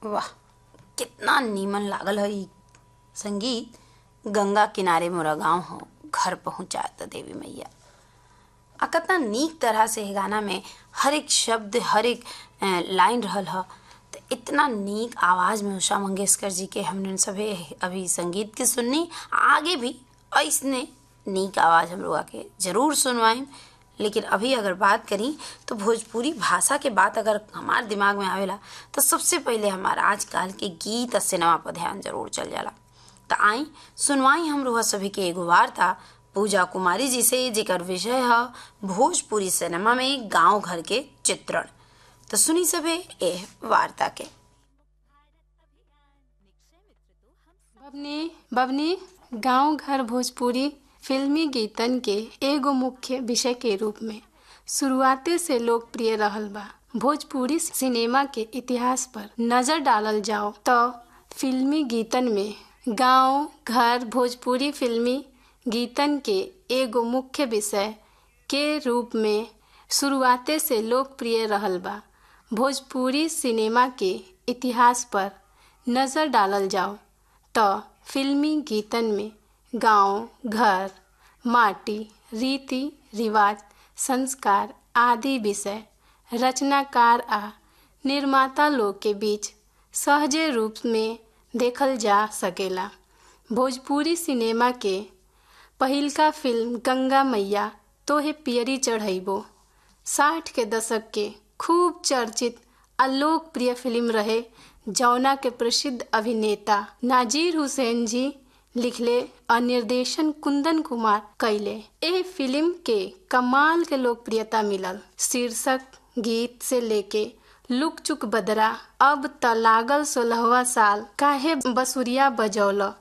वाह कितना नीमन लागल ह इ संगीत गंगा किनारे मोरा गाँव हो घर पहुँचात देवी मैया आ कितना नीक तरह से ए गाना में हर एक शब्द हर एक अ, लाइन रहल ह त इतना नीक आवाज में उषा मंगेशकर जी के हमने सभे अभी संगीत के सुननी आगे भी ऐसने नीक आवाज हम लोग के जरूर सुनवाएं लेकिन अभी अगर बात करी तो भोजपुरी भाषा के बात अगर हमार दिमाग में आवेला तो सबसे पहले हमारा आजकल के गीत और सिनेमा पर ध्यान जरूर चल जाला त आई सुनवाई हम लोग सभी के एगो वार्ता पूजा कुमारी जी से जेकर विषय है भोजपुरी सिनेमा में गांव घर के चित्रण तो सुनी सभे ए वार्ता के बबनी बबनी गांव घर भोजपुरी फिल्मी गीतन के एगो मुख्य विषय के रूप में शुरुआते से लोकप्रिय रहल बा भोजपुरी सिनेमा के इतिहास पर नजर डालल जाओ तो फिल्मी गीतन में गांव घर भोजपुरी फिल्मी गीतन के एगो मुख्य विषय के रूप में शुरुआते से लोकप्रिय रहल बा भोजपुरी सिनेमा के इतिहास पर नजर डालल जाओ तो फिल्मी गीतन में गांव घर माटी रीति रिवाज संस्कार आदि विषय रचनाकार आ निर्माता लोग के बीच सहजे रूप में देखल जा सकेला भोजपुरी सिनेमा के पहिलका फिल्म गंगा मैया तोहे पियरी चढ़ैबो साठ के दशक के खूब चर्चित आ लोकप्रिय फिल्म रहे जौना के प्रसिद्ध अभिनेता नाजीर हुसैन जी लिखले और निर्देशन कुंदन कुमार कैले ए फिल्म के कमाल के लोकप्रियता मिलल शीर्षक गीत से लेके लुक चुक बदरा अब त लागल सोलहवा साल काहे बसुरिया बजौल